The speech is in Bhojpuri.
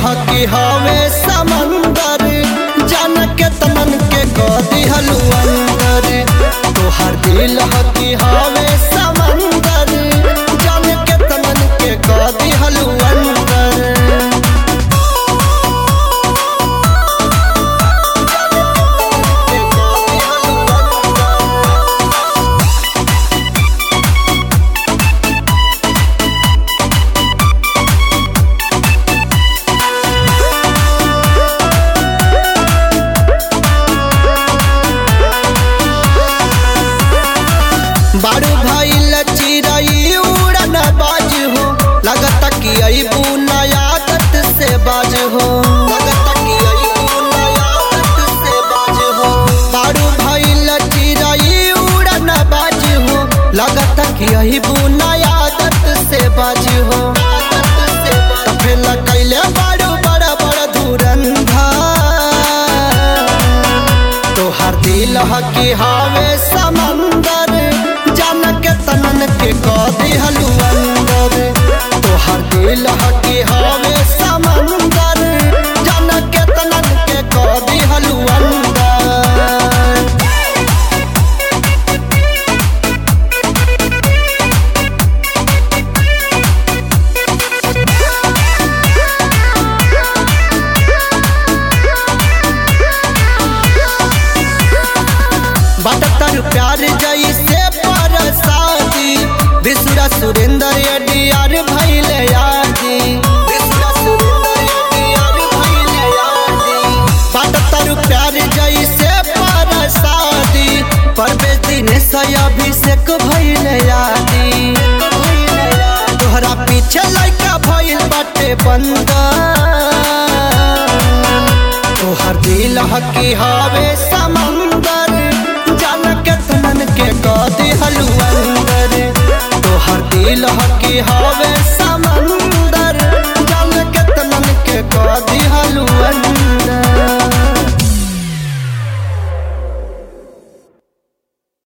हकी हवे समंदर जान के तमन के कदी हलू अंदर तोहर दिल हकी हवे समंदर जान के तमन के कदी हलू अंदर बारू भाई लचिरई उड़न बाज हो लगता कि अबू नयादत से बाज हो लगता कि अबू नयादत से बाज हो बारू भाई लचिरई उड़न बाज हो लगता कि अबू नयादत से बाज हो तो फिर कैले बारू बड़ा बड़ा धुरंधा तोहर दिल हकी हवे समंदर जान के तनन के कदी हलू अंदर तोहर दिल हकी हवे समंदर जान के तनन के कदी हलू अंदर बटतर प्यार जैसे परसादी विसुरा सुरेंद्र अडियार भैले यादी विसुरा सुरेंद्र अडियार भैले यादी बटतर प्यार जैसे परसादी परवेश दिनेश अभिषेक भैले यादी तोहरा पीछे लड़का भइल बाटे बंदा तोहर दिल हकी हवे समंदर जान के तमन के कदी हलू अंदर तोहर दिल हकी हवे